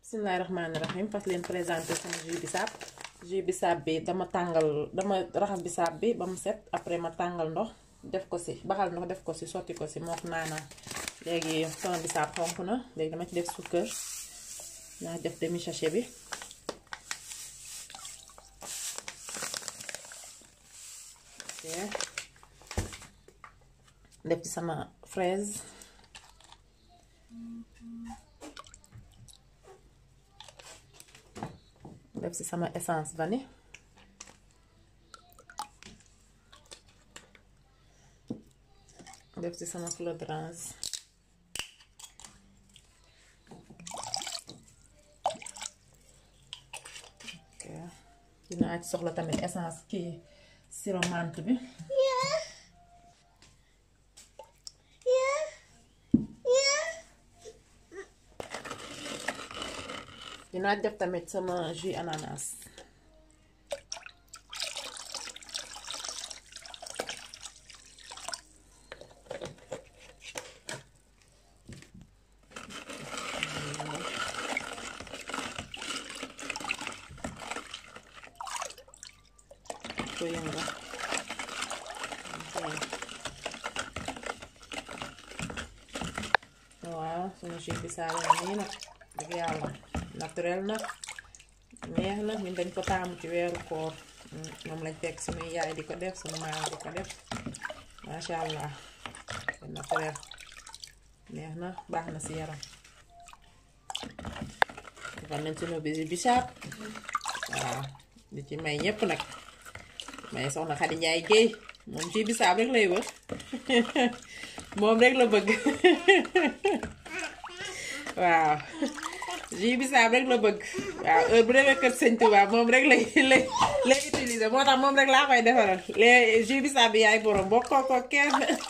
bismillaahi rahmaani rahim fas leen présenté sama jus bisaab jus bisaab bi dama tàngal dama raxas bisaab bi ba mu set après ma tàngal ndox def ko si baxal ndox def ko si sotti ko si mook naanaa léegi sama bisaab xonk na léegi dama ci def sukkër naa def demi sachet bi def ci sama fraise def ci sama essence vanille def ci sama fleur d'orange ok dinaa ci soxla tamit essence kii sirop menthe bi dinaa def tamit sama jus ananas ko yëngal waaw sunu jus bi saa nii nag dëgg yàlla naturel na neex na ñun dañ ko taamu ci weeru koor moom lañ fekk suñuy yaay di ko def suñu maam di ko def masha allah naturel neex na baax na si yaram defal nañ suñu bisi bisaab waaw di ci may ñépp nag may soxna Xadi Njaay Géey moom ci bisaab rek lay wër moom rek la bëgg waaw jus bisaab rek la bëgg waaw heure bu demee kër sëñ Tuubaa moom rek lay lay lay utiliser moo tax moom rek laa koy defaral les jus bisaab bi yaay borom bokkoo ko kenn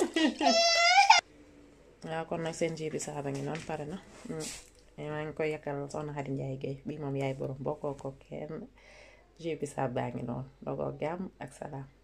waaw kon nag seen jus bisaab a ngi noonu pare na maa ngi koy yakkal soxna Xadi Njaay Géey bii moom yaay borom bokkoo ko kenn jus bisaab baa ngi noonu doo ko jàmm ak salaam